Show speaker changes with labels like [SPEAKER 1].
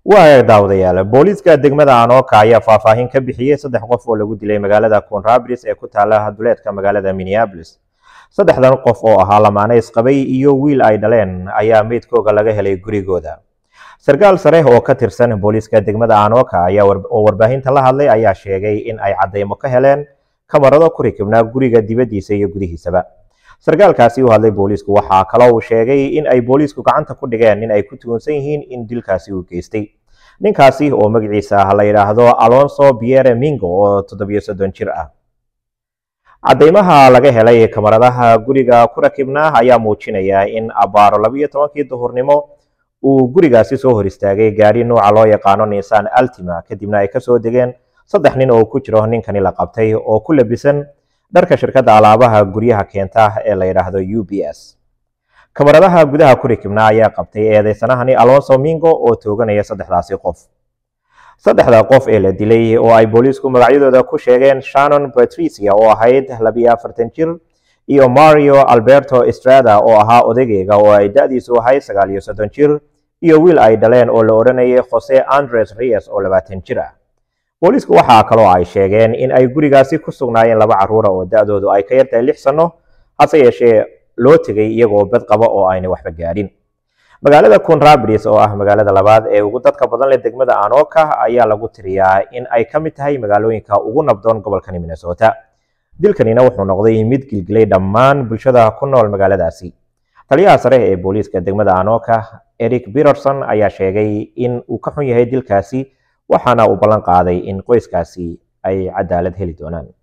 [SPEAKER 1] waa daawadayaal booliiska degmada anoka ayaa faahfaahin ka bixiyey saddex qof oo lagu dilay magaalada conrabris ee ku taala duleedka magaalada minneapolis saddexdan qof oo ahaa lamaane isqabay iyo wiil ay dhaleen ayaa meydkooga laga helay gurigooda sarkaal sare oo ka tirsan booliiska degmada anoka ayaa oo warbaahinta la hadlay ayaa sheegay in ay caddaymo ka heleen kamarado ku rikibnaa guriga dibaddiisa iyo gudihiisaba sarkaalkaasi u hadlay booliisku waxaa kaloo uu sheegay in ay booliisku gacanta ku dhigeen in ay ku tuhunsan yihiin in dilkaasi uu geystay ninkaasi oo magaciisa la yidhaahdo alonso pierre mingo oo toddobiyo soddon jir ah caddaymaha laga helay kamaradaha guriga ku rakibnaa ayaa muujinaya in abaaro labiyo tobankii duhurnimo uu gurigaasi soo hor istaagay gaari nuuca loo yaqaano nissan altima kadibna ay kasoo degeen saddex nin oo ku jiro ninkani la qabtay oo ku labisan dharka shirkadda alaabaha guryaha keenta ee la yidhaahdo u b s kamaradaha gudaha ku rikibnaa ayaa qabtay eedeysanahani alonso mingo oo tooganaya saddexdaasi qof saddexda qof ee la dilay oo ay booliisku magacyadooda ku sheegeen shannon patricia oo ahayd labiyo afartan jir iyo mario alberto estrada oo ahaa odageyga oo ay da-diisu ahayd sagaal iyo soddon jir iyo wiil ay dhaleen oo la odhanayay jose andres reyes oo labaatan jir ah booliisku waxaa kaloo ay sheegeen in ay gurigaasi ku sugnaayeen laba carruura oo da-doodu ay ka yartahay lix sanno hase yeeshee loo tegay iyagoo bad qaba oo aynay waxba gaadhin magaalada conrabris oo ah magaalada labaad ee ugu dadka badan leh degmada anoka ayaa lagu tiriyaa in ay ka mid tahay magaalooyinka ugu nabdoon gobolkani minnesota dilkanina wuxuu noqday mid gilgilay dhammaan bulshada ku nool magaaladaasi taliyaha sare ee booliiska degmada anoka eric peterson ayaa sheegay in uu ka xun yahay dilkaasi waxaana uu ballan qaaday in qoyskaasi ay cadaalad heli doonaan